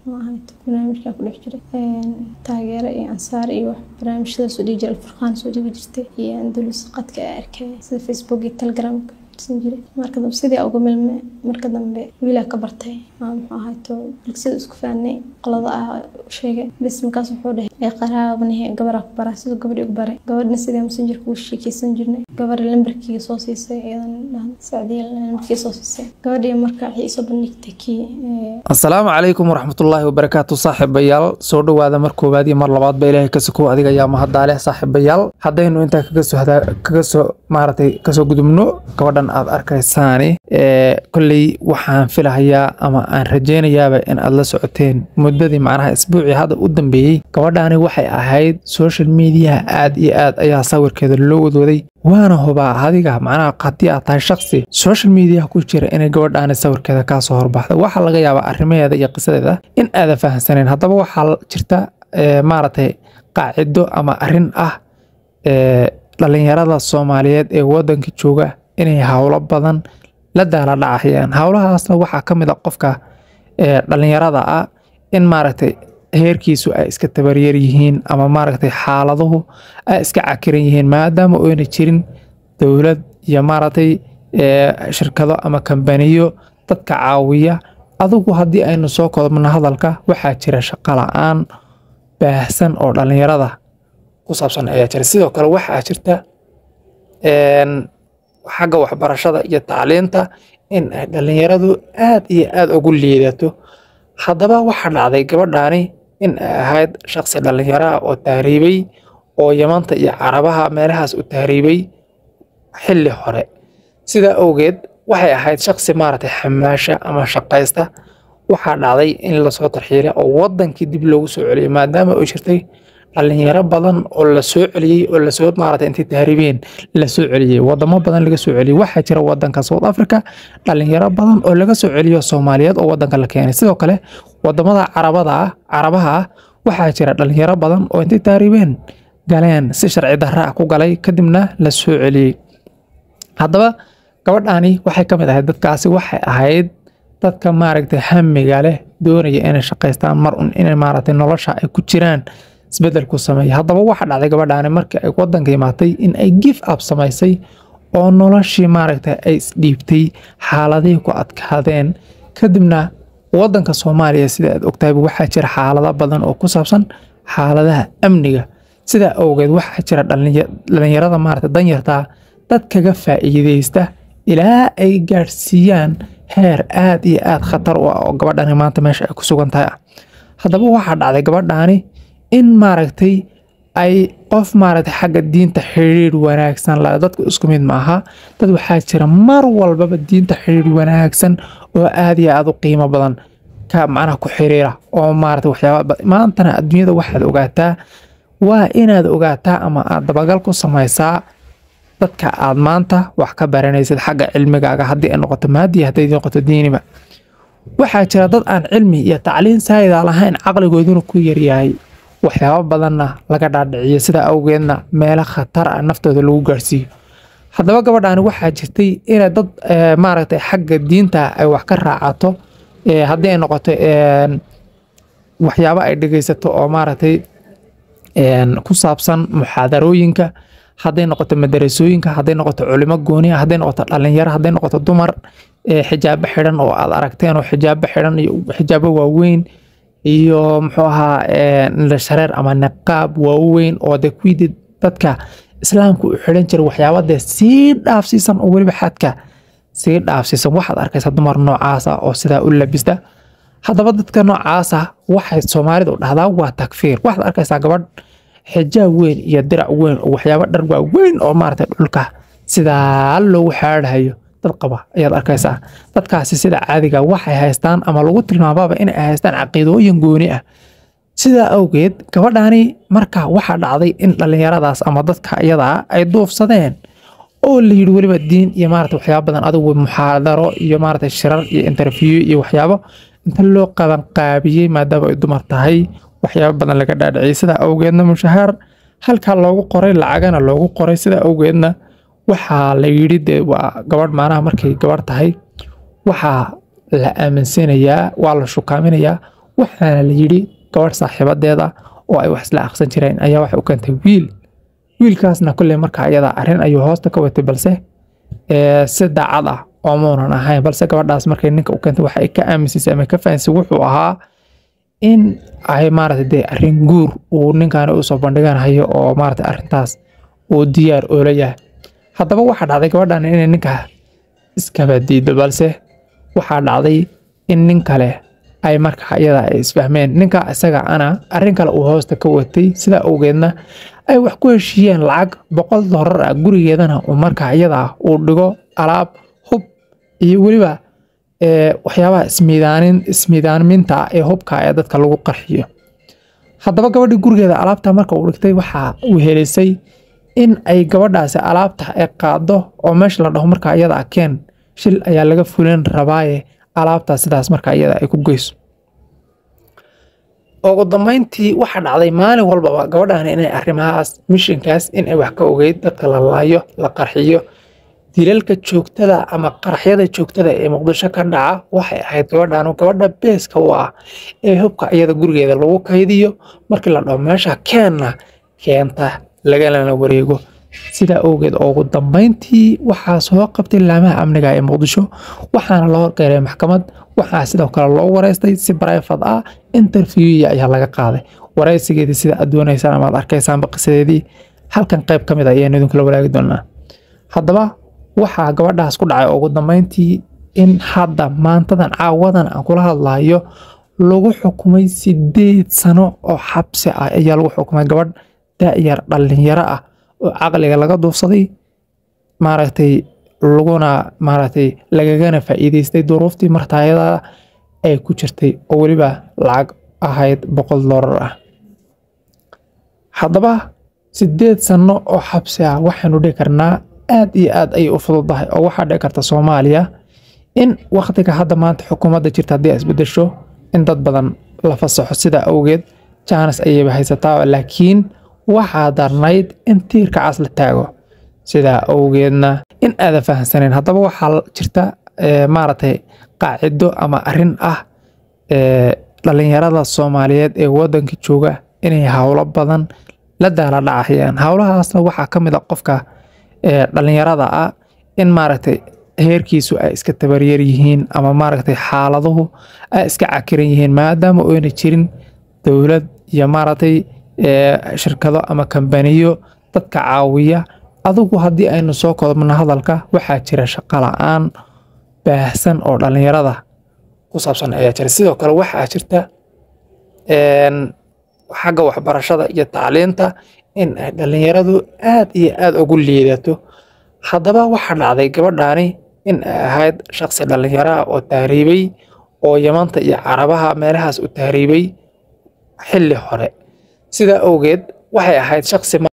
maahato barnaamijkaa ku dhex jiray taageero iyo ansaar iyo wax barnaamijyada soo dhigi jiray alfurqaan soo dhigi jirtay iyo andalus qadka ee arkay sida facebook iyo telegramka jiray marka dambe sidii uga milme marka dambe wiilaa ka bartay muxuu ahayto bulsada isku faanay qolada ah sheegay bas markaas wuxuu dhahay ee qaraabnihi gabaraa ku baraa siduu gabadhii ugu baray gabadhna sidii messengerka ugu sheekeysan jirnay gabadha lambarkiiga soo siisay iyadan dhahan sacdiya lambarkiiga soo siisay gabadhii marka waxay isoo bandhigtay kii asalaamu calaykum waraxmatullaahi wabarakaatu saaxiibayaal soo dhowaada mar koowaad iyo mar labaadba ilaahay ka sokow adiga ayaa mahadaaleh saaxiibayaal haddaynu intaa kaga soo kaga soo maaragtay kasoo gudubno gabadhan aad arkaysaani kolley waxaan filahayaa ama aan rajaynayaaba in aad la socoteen muddadii macnaha isbuucii hadda u dambeeyey gabadhaani waxay ahayd social mediaha aad iyo aad ayaa sawirkeeda loo wadwaday waana hubaa adiga macnaha haddii aad tahay shaksi social mediaha ku jira inay gabadhaani sawirkeeda kaa soo horbaxda waxaa laga yaabaa arrimaheeda iyo qisadeeda in aadan fahamsanayn haddaba waxaa jirta maaragtay qaacido ama arrin ah dhalinyarada soomaaliyeed ee waddanka jooga inay howlo badan la daala dhacayaan howlahaasna waxaa ka mid a qofka dhalinyarada ah in maaragtay heerkiisu ay iska tabaryar yihiin ama maaragtay xaaladuhu ay iska cakiran yihiin maadaama oyna jirin dowlad iyo maaragtay shirkado ama kambaniyo dadka caawiya adugu haddii aynu soo kodobno hadalka waxaa jira shaqo la-aan baahsan oo dhalinyarada ku saabsan ayaa jira sidoo kale waxaa jirta xagga waxbarashada iyo tacliinta in ay dhalinyaradu aad iyo aad ugu liidato haddaba waxaa dhacday gabadhaani in ay ahayd shaqsi dhalinyaro ah oo tahriibay oo yamanta iyo carabaha meelahaas u tahriibay xilli hore sidaa awgeed waxay ahayd shaqsi maaragtay xamaasha ama shaqaysta waxaa dhacday in lasoo tarxiilay oo wadankii dib loogu soo celiyay maadaama ay jirtay dhalinyaro badan oo la soo celiyey oo lasoo maarata intay tahriibeen la soo celiyey wadamo badan laga soo celiyey waxaa jira wadanka south africa dhalinyaro badan oo laga soo celiyo soomaaliyeed oo wadanka la keenay sidoo kale wadamada carabada ah carabaha ah waxaa jira dhalinyaro badan oo intay tahriibeen galeen si sharci darra ah ku galay kadibna la soo celiyey haddaba gabadhaani waxay ka mid ahayd dadkaasi waxay ahayd dadka maaragtay hamiga leh doonaya inay shaqaystaan mar un inay maaragtay nolosha ay ku jiraan isbedel ku sameeya haddaba waxaa dhacday gabadhaani markii ay wadanka imaatay in ay gif up samaysay oo noloshii maaragtay ay isdhiibtay xaaladihii ku adkaadeen kadibna wadanka soomaaliya sida aad ogtahayba waxaa jira xaalado badan oo ku saabsan xaaladaha amniga sidaa awgeed waxaa jira dhalinyarada maaragtay danyartaa dad kaga faa'iideysta ilaa ay gaadhsiiyaan heer aad iyo aad khatar u ah oo gabadhani maanta meesha ay ku sugan tahay ah haddaba waxaa dhacday gabadhaani in maaragtay ay qof maaragtay xagga diinta xiriir wanaagsan la dadku isku mid ma aha dad waxaa jira mar walbaba diinta xiriir wanaagsan oo aad iyo aad u qiimo badan ka macnaha ku xiriira oo maaragtay waxyaaba maantana adduunyada waxaad ogaataa waa inaad ogaataa ama aad dabagal ku samaysaa dadka aad maanta wax ka baranaysid xagga cilmigaaga haddii ay noqoto maadiya hadday noqoto diiniba waxaa jira dad aan cilmi iyo tacliin saayida lahayn caqligooduna ku yaryahay waxyaabo badanna laga dhaadhiciyo sidaa awgeedna meelo khatar ah naftooda lagu gaarhsiiyo haddaba gabadhaani waxaa jirtay inay dad maaragtay xagga diinta ay wax ka raacato haddii ay noqoto waxyaabo ay dhegeysato oo maaragtay ku saabsan muxaadarooyinka hadday noqoto madarasooyinka hadday noqoto culimo gooniya hadday noqoto dhalinyaro hadday noqoto dumar xijaabo xidhan oo aad aragteen oo xijaabo xidhan iyo xijaabo waaweyn iyo muxuu ahaa shareer ama niqaab waaweyn oo de kuwii dadka islaamka u xidhan jiray waxyaaba dee sii dhaafsiisan oo weliba xadka sii dhaafsiisan waxaad arkaysaa dumar noocaasa oo sidaa u labista haddaba dadka noocaasa waxay soomaalidu dhahdaa waa takfiir waxaad arkaysaa gabadh xijaab weyn iyo dirac weyn oo waxyaaba dhar waaweyn oo maaragtay dhulka sidaa loogu xaadhayo dad qaba ayaad arkaysaa dadkaasi sida caadiga waxay haystaan ama lagu tilmaamaaba inay haystaan caqiidooyin gooni ah sidaa awgeed gabadhaani marka waxaa dhacday in dhallinyaradaas ama dadka iyadaa ay duufsadeen oo la yidhi weliba diin iyo maarata waxyaaba badan adigu muxaadaro iyo maarata shirar iyo interview iyo waxyaabo inta loo qabanqaabiyey maadaama ay dumar tahay waxyaabo badan laga dhaadhiciyay sidaa awgeedna mushahaar halkaa loogu qoray lacagana loogu qoray sidaa awgeedna waxaa la yidhi dee waa gabadh maanaha markay gabadh tahay waxaa la aaminsanayaa waa la shukaaminayaa waxaana la yidhi gabadh saaxiibadeeda oo ay wax isla aqsan jireen ayaa waxay u keentay wiil wiilkaasna kolley markaa iyada arrin ayuu hoosta ka watay balse si daacad ah oo muunan ahayn balse gabadhaas markay ninka u keentay waxa ay ka aaminsiisay ama ka fahansay wuxuu ahaa in ay maaragtay dee arrin guur uu ninkaani usoo bandhiganayo oo maaragtay arrintaas uu diyaar oola yahay haddaba waxaa dhacday gabadhan inay ninka iskaba diido balse waxaa dhacday in nin kale ay markaa iyada ay isfahmeen ninka isaga ana arrin kale uu hoosta ka watay sidaa awgeedna ay wax ku heshiiyeen lacag boqol doolar ah gurigeedana uu markaa iyada uu dhigo alaab hub iyo weliba waxyaabaha ismiidaanin ismiidaaminta ah ee hubka ee dadka lagu qarxiyo haddaba gabadhii gurigeeda alaabta marka uu dhigtay waxaa uu helisay in ay gabadhaasi alaabta ay qaado oo meesha la dhaho markaa iyada ah keen shil ayaa laga fulin rabaaye alaabtaas sidaas markaa iyada ay ku geyso ugu dambeyntii waxaa dhacday maalin walbaba gabadhan inay arrimahaas mishinkaas inay wax ka ogeyd dadka la laayo la qarxiyo dilalka joogtada ama qaraxyada joogtada ee muqdisho ka dhaca waxay ahayd gabadhan gabadha beeska u ah ee hubka iyada gurigeeda lagu kaydiyo markii la dhaho meesha keenna keenta lagalana wareego sidaa awgeed ugu dambeyntii waxaa soo qabtay laamaha amniga ee muqdisho waxaana loo horgeeray maxkamad waxaa sidoo kale loo wareystay si barayfad ah interviewya ayaa laga qaaday wareysigeedii sida aad doonaysaan amaad arkaysaan baqisadeedii halkan qayb ka mid a ayaan idinkula walaagi doonaa haddaba waxaa gabadhaas ku dhacay ugu dambeyntii in hadda maantadan caawadan aan kula hadlayo lagu xukumay sideed sano oo xabsi ah ayaa lagu xukumay gabadh da'yar dhalinyaro ah oo caqliga laga duufsaday maaragtay laguna maaragtay lagagana faa'iideystay duruuftii martaayada ay ku jirtay oo weliba lacag ahayd boqol doolar ah haddaba sideed sano oo xabsi ah waxaynu dhihi karnaa aad iyo aad ayay u fududahay oo waxaa dhici karta soomaaliya in wakhtiga hadda maanta xukuumadda jirta haddii ay isbedesho in dad badan la fasaxo sidaa awgeed jaanis ayayba haysataa laakiin waxaa darnayd in tiirka cas la taago sidaa awgeedna in aadan fahamsanayn haddaba waxaa jirta maaragtay qaacido ama arrin ah dhalinyarada soomaaliyeed ee waddanka jooga inay howlo badan la daala dhacayaan howlahaasna waxaa ka mid a qofka dhalinyarada ah in maaragtay heerkiisu ay iska tabaryar yihiin ama maaragtay xaaladuhu ay iska cakiran yihiin maadaama oyna jirin dowlad iyo maaragtay shirkado ama kambaniyo dadka caawiya adigu haddii aynu soo koobno hadalka waxaa jira shaqo la-aan baahsan oo dhalinyarada ku saabsan ayaa jira sidoo kale waxaa jirta xagga waxbarashada iyo tacliinta in ay dhalinyaradu aad iyo aad ugu liidato haddaba waxaa dhacday gabadhaani in ay ahayd shaqsi dhalinyaro ah oo tahriibay oo yamanta iyo carabaha meelahaas u tahriibay xilli hore sidaa awgeed waxay ahayd shaqsi